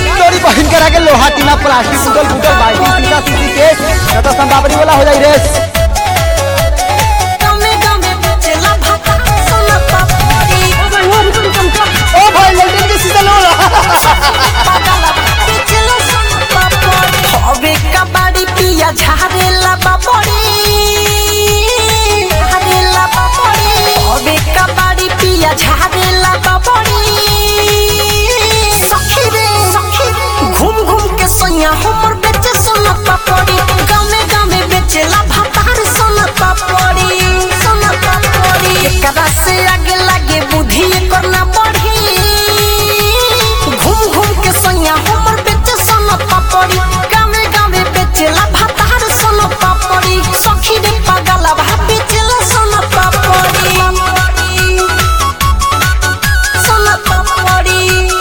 तोरी बहिन के रखे लोहा टीना प्लास्टिक टूटल फूटल बाल्टी सीसा सीसी केस न तो संबावरी वाला हो जाई रेस गमे गमे बेचेला भाता सोना पापड़ी ओ भाई लल्टन के सीजन होला पागला बेचेला सोना पापड़ी हवे कबाड़ी पिया झारेला बापड़ी झारेला बापड़ी हवे कबाड़ी पिया झारेला बापड़ी सखी रे सखी घूम घूम के सोया हमर बेचे सोना पापड़ी गामे गामे बेचेला भातार सोना पापड़ी सोना पापड़ी एकरा से आगे लागे बुद्धि एकर ना बढ़ी घूम घूम के सोया हमर बेचे सोना पापड़ी गामे गामे बेचेला भातार सोना पापड़ी सखी रे पागला भा बेचेला सोना पापड़ी सोना पापड़ी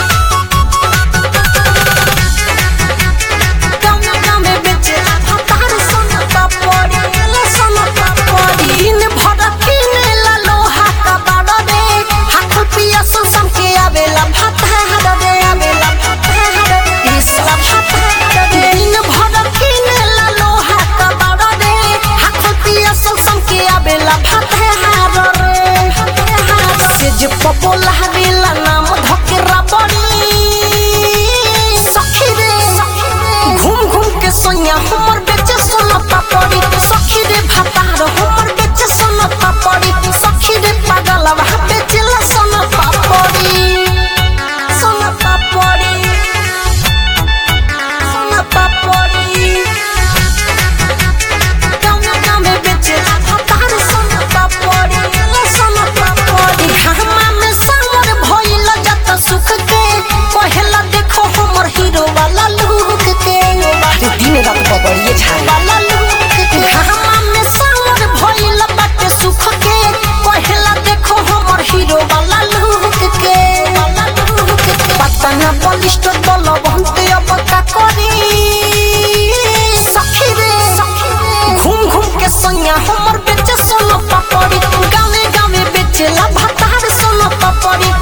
गामे गामे बेचेला भातार सोना पापड़ी ले सोना पापड़ी दिन भर किनेला लोहा का बाड़ा रे हाथ पिया सुन सम के आवेला भातार रे आवेला भातार रे इसला भातार रे दिन भर किनेला लोहा का बाड़ा रे हाथ पिया सुन सम के आवेला भातार रे भातार से जे पपोला हवेला नाम धकेरा बड़ी सखी रे घूम घूम के सोया हमर बेचे सोना पापड़ी सखी रे भातार हमर बेचे सोना पापड़ी सखी रे पागल भा बेचेला सोना पापड़ी सोना पापड़ी सोना पापड़ी गामे गामे बेचेला भातार सोना पापड़ी ले सोना पापड़ी घामा में सावर भइल जत सुख के कहेला देखो हमर हीरो वाला लुक के दिन रात बबड़िए छाई वाला लुक के घामा में सावर भइल बाटे सुख के कहेला देखो हमर हीरो वाला लुक के वाला लुक के पता ना बलिष्ठ दल बहुते अब का करी सखी रे घूम घूम के सोया हमर बेचे सोना पापड़ी गामे गामे बेचेला भातार सोना पापड़ी